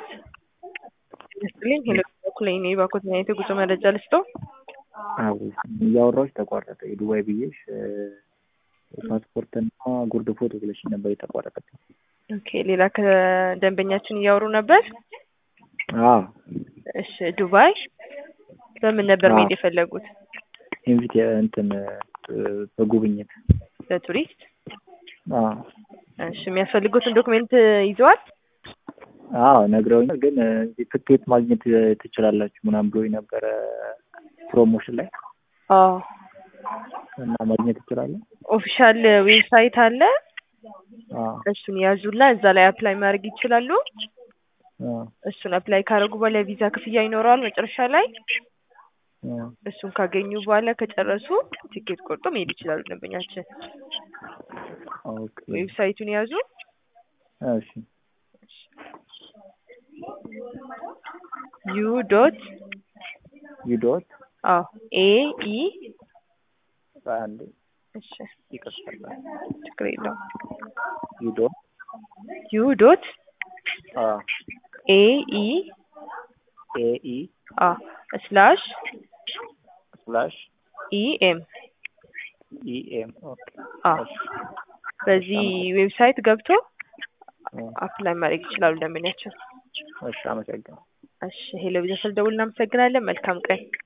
ይስጥልኝ ሄሎ በኩል እኔ ባኮት አይነት የጉዞ መረጃ ልስጠው። አዎ እያወራሁሽ ተቋረጠ። የዱባይ ብዬሽ ፓስፖርትና ጉርድ ፎቶ ብለሽ ነበር የተቋረጠብኝ። ኦኬ ሌላ ከደንበኛችን እያወሩ ነበር። አዎ እሺ ዱባይ በምን ነበር አዎ። መሄድ የፈለጉት? ኢንቪት እንትን በጉብኝት ለቱሪስት? አዎ እሺ የሚያስፈልጉትን ዶክሜንት ይዘዋል? አዎ ነግረውኛል። ግን እዚህ ትኬት ማግኘት ትችላላችሁ ምናምን ብሎኝ ነበረ ፕሮሞሽን ላይ አዎ እና ማግኘት ትችላለህ? ኦፊሻል ዌብሳይት አለ። አዎ እሱን ያዙላ እዛ ላይ አፕላይ ማድረግ ይችላሉ። አዎ እሱን አፕላይ ካደረጉ በኋላ የቪዛ ክፍያ ይኖረዋል መጨረሻ ላይ። አዎ እሱን ካገኙ በኋላ ከጨረሱ ቲኬት ቆርጦ መሄድ ይችላሉ ደንበኛችን። ኦኬ ዌብሳይቱን ያዙ። እሺ ዩ ዶት ዩ ዶት አዎ ኤ ኢ አንዴ እሺ ይቅርታ ችግር የለውም። ዩ ዶት ዩ ዶት አዎ ኤ ኢ ኤ ኢ አ ስላሽ ስላሽ ኢ ኤም ኢ ኤም ኦኬ አ በዚህ ዌብሳይት ገብቶ አዎ አፕላይ ማድረግ ይችላሉ ደንበኛችን። እሺ አመሰግናለሁ። እሺ ሄሎ ቪዛ ስለደውል እናመሰግናለን። መልካም ቀን።